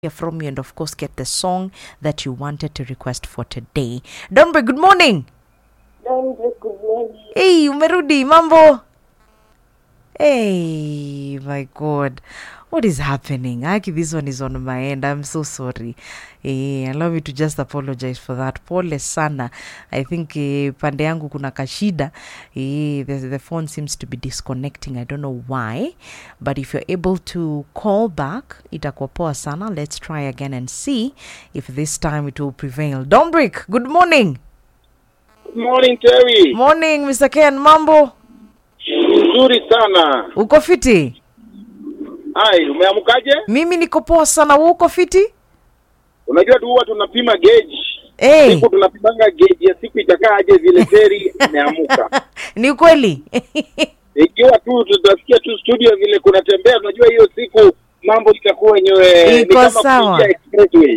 hear from you and of course get the song that you wanted to request for today. Dombe, good morning. Dombe, good morning. Hey, umerudi mambo? Hey, my God. What is happening? Aki, this one is on my end. I'm so sorry. Eh, allow me to just apologize for that. Pole sana. I think eh, pande yangu kuna kashida. Eh, the, the phone seems to be disconnecting. I don't know why. But if you're able to call back, itakuwa poa sana. Let's try again and see if this time it will prevail. Dombrick, good morning. Good morning Terry. Morning, Mr. Ken. Mambo? Nzuri sana. Uko fiti? Hai, umeamkaje? Mimi niko poa sana. Wewe uko fiti? Unajua tu huwa tunapima gauge. Hey, Siku tunapimanga gauge ya siku itakaaje vile Terry ameamka. ni kweli Ikiwa tu tutasikia tu studio vile kunatembea, unajua hiyo siku mambo itakuwa yenyewe ni Iko kama sawa. kuingia expressway.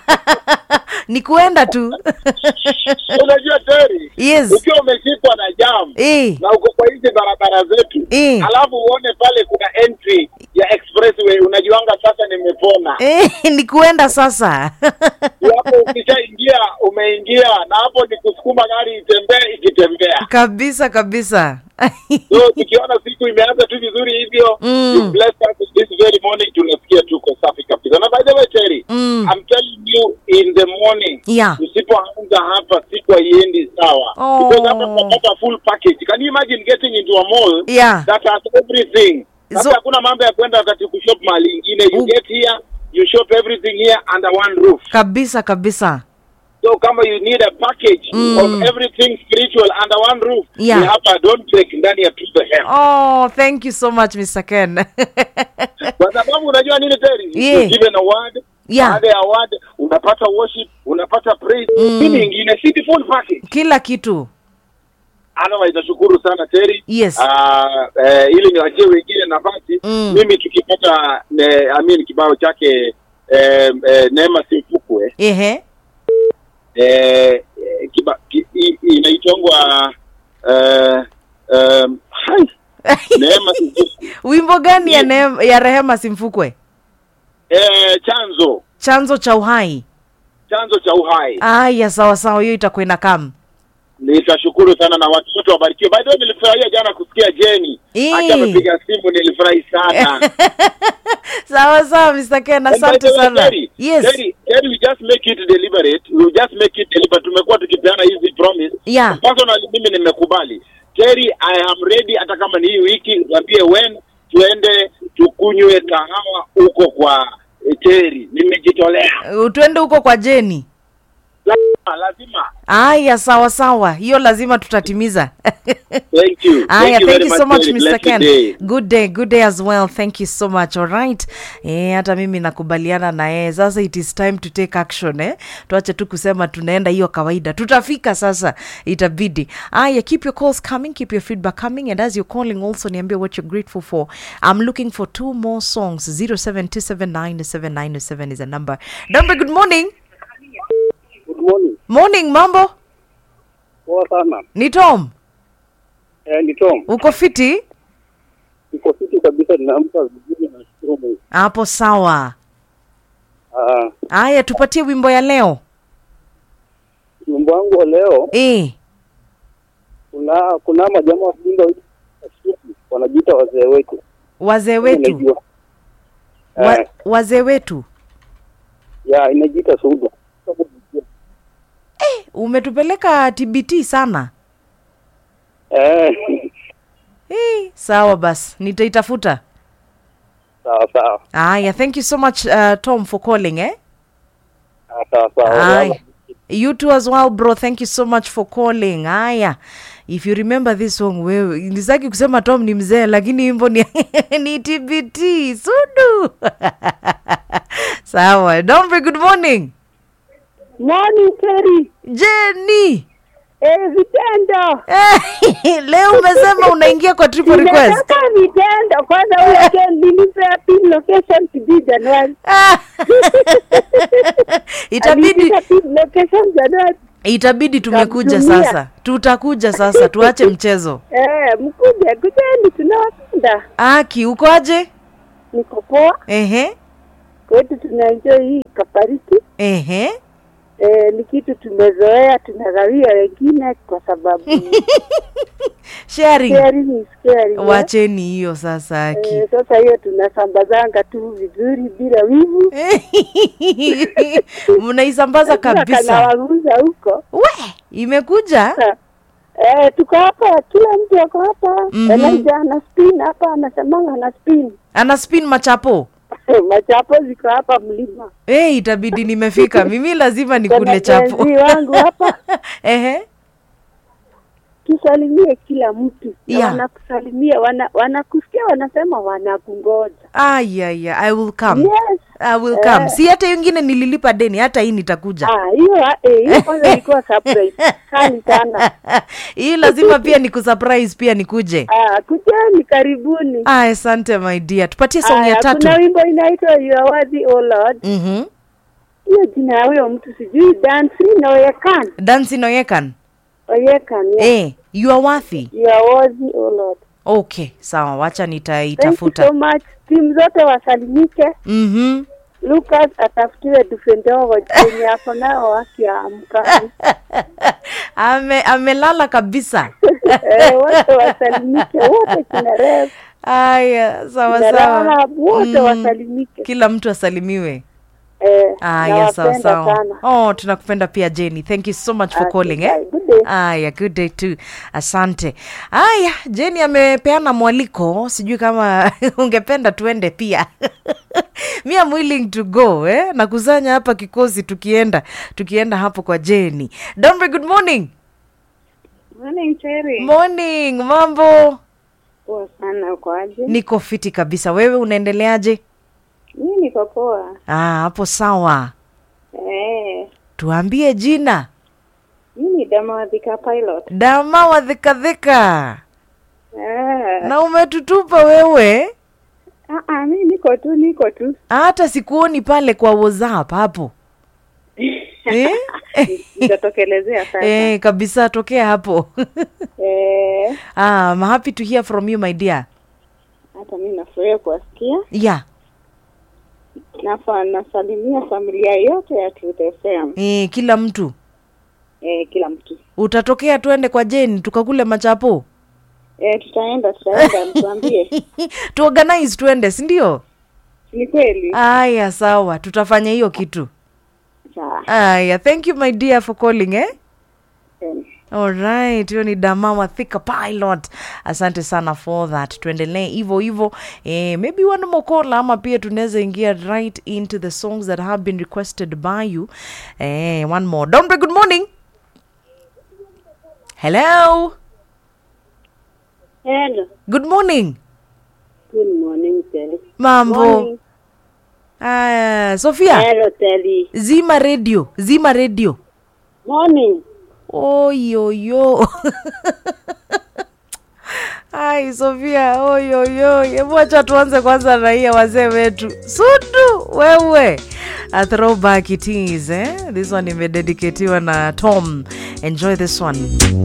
ni kuenda tu Unajua Terry, yes ukiwa umeshikwa na jam Eh, na uko kwa hizi barabara zetu Eh. alafu uone pale kuna entry ya expressway, unajuanga sasa nimepona. eh, ni kuenda sasa hapo ukishaingia umeingia na hapo ni kusukuma gari itembee ikitembea kabisa kabisa so tukiona siku imeanza tu vizuri hivyo Mm. you bless us with this very morning tunasikia tuko safi kabisa na by the way Terry Mm. I'm telling you in the morning Yeah. usipoanza hapa siku haiendi sawa Oh. because hapa tunapata full package can you imagine getting into a mall Yeah. that has everything So- sasa hakuna mambo ya kwenda wakati kushop mahali ingine you U- get here you shop everything here under one roof kabisa kabisa So kama you need a package Mm. of everything spiritual under one roof, Yeah. ni hapa don't break ndani ya to the hem. oh thank you so much mr ken Kwa sababu unajua nini Terry? Yeah. You're given a word. Yeah. Baada ya word unapata worship, unapata praise. Mm. Nini ingine? Si the full package. kila kitu Otherwise nashukuru sana Terry. Yes. Ah, eh, ili niwachie wengine nafasi. Mm. Mimi tukipata ne, I mean kibao chake eh, eh, Neema Simfukwe ehe eh, eh, kiba, ki, i- inaitwangwa eh, um, hai Neema Simfukwe. wimbo gani ya, neem, ya rehema simfukwe eh, chanzo chanzo cha uhai chanzo cha uhai aya sawa sawa hiyo itakuwa ina kam nitashukuru sana na watu wote wabarikiwe by the way nilifurahia jana kusikia Jenny Eh. hata amepiga simu nilifurahi sana sawa sawa mr ken And by asante the way, sana Terry, yes Terry, Terry, we just make it deliberate we just make it deliberate tumekuwa tukipeana hizi promise Yeah. personally mimi nimekubali Terry I am ready hata kama ni hii wiki niambie when tuende tukunywe kahawa huko kwa eh, Terry nimejitolea Uh, tuende huko kwa jeni lazima lazima aya sawa sawa hiyo lazima tutatimiza thank you aya thank very you so much Terry. mr Blessed ken day. good day good day as well thank you so much alright eh, hata mimi nakubaliana na yeye sasa it is time to take action eh? tuache tu kusema tunaenda hiyo kawaida tutafika sasa itabidi aya keep your calls coming keep your feedback coming and as you're calling also niambie what you're grateful for i'm looking for two more songs 07279797 is a number number good morning Good morning. morning mambo Poa sana. ni tom Eh, ni Tom. uko fiti Niko fiti kabisa ninaamka vizuri na shukuru Mungu. hapo sawa Ah, haya tupatie wimbo ya leo wimbo wangu wa leo eh. kuna kuna majamaa wa kijinga wanajiita wazee wetu. wazee wetu Unajua. wa, Eh, wazee wetu ya inajiita Suda. umetupeleka tbt sana Eh, eh, sawa basi nitaitafuta sawa sawa. haya thank you so much uh, tom for calling eh? Ah, Sawa sawa. Aye. you too as well bro thank you so much for calling haya if you remember this song wewe nisaki kusema tom ni mzee lakini wimbo ni, ni tbt sudu sawa dombe good morning Morning, Terry. jeni Eh, vitendo. leo umesema unaingia kwa triple request Ninataka vitendo. Kwanza huyo Ken nilipea pin location sijui Januari. Ah. itabidi Alinipa pin location Januari. itabidi tumekuja Tamtumia. sasa tutakuja sasa tuache mchezo Eh, mkuje, kujeni tunawapenda. aki ukoaje Niko poa. ehe kwetu tunaenjoy hii kapariti ehe e, ni kitu tumezoea tunagawia wengine kwa sababu sharing sharing is caring, eh. wacheni hiyo sasa aki Eh, sasa hiyo tunasambazanga tu vizuri bila wivu mnaisambaza kabisa kanawaguza huko we imekuja Eh, tuko hapa, kila mtu ako hapa. Mhm. Elijah ana spin hapa, anasemanga ana spin. ana spin machapo Machapo ziko hapa mlima. hey, itabidi nimefika mimi lazima nikule Kuna chapo jenzi wangu hapa, ehe tusalimie kila mtu na Yeah. wanakusalimia, wana wanakusikia, wanasema wanakungoja. ayaya i will come Yes. i will Eh. come si hata hiyo ingine nililipa deni hata hii nitakuja Ah, hiyo eh, hiyo kwanza ilikuwa surprise kali sana. hii lazima pia ni kusurprise pia nikuje Ah, kujeni, karibuni. aya asante my dear tupatie song ya Aya, tatu kuna wimbo inaitwa You are worthy, O Lord. mm-hmm. Hiyo jina ya huyo mtu sijui, Dansi na Oyekan. dansi oyekan Oyekan, yeah. eh, you are worthy You are worthy, O Lord. okay sawa wacha Thank you nitaitafuta so much. Timu zote wasalimike. mm-hmm. Lucas atafutiwe dufe ndogo yenye ako nao wakiamka. Ame, amelala kabisa Eh, wote wasalimike, wote kina Rev, aya sawa kina sawa Rahab, wote Mm. wasalimike. kila mtu asalimiwe Eh, aya sawa nawapenda sawa sana. oh tunakupenda pia jenny thank you so much for Ah, calling eh? goodbye. Good day. aya good day too asante aya jeni amepeana mwaliko sijui kama ungependa tuende pia mi am willing to go eh? na kusanya hapa kikosi tukienda tukienda hapo kwa jeni dombe good morning Morning, Cherry. morning mambo Poa sana uko aje? niko fiti kabisa wewe unaendeleaje Mimi niko poa. ah, hapo sawa Eh, tuambie jina mimi ni Dama wa Thika Pilot. dama wadhikadhika Eh, na umetutupa wewe ah, ah, mimi niko tu, niko tu. hata sikuoni pale kwa whatsapp hapo eh? Nitatokelezea sasa. eh, kabisa tokea hapo Eh, ah, I'm happy to hear from you my dear hata mimi nafurahia kuwasikia. yeah Nafa nasalimia familia yote ya Truth FM. eh, kila mtu Eh, kila mtu. utatokea tuende kwa jeni tukakule machapo Eh, tutaenda tutaenda, mtuambie. tuorganize tuende sindio Ni kweli? aya sawa tutafanya hiyo kitu Sawa. aya thank you my dear for calling eh? Eh. alright hiyo ni damawa thika pilot asante sana for that tuendelee hivo hivo eh, maybe one more call ama pia tunaweza ingia right into the songs that have been requested by you eh, one more dombe good morning hello Hello. good morning Good morning, Telly. mambo Morning. aya sofia Hello, Telly. zima radio zima radio Morning. oyoyo ai sofia oyoyo hebu acha tuanze kwanza na hii ya wazee wetu sudu wewe a throwback it is eh? this one imededicatiwa na tom enjoy this one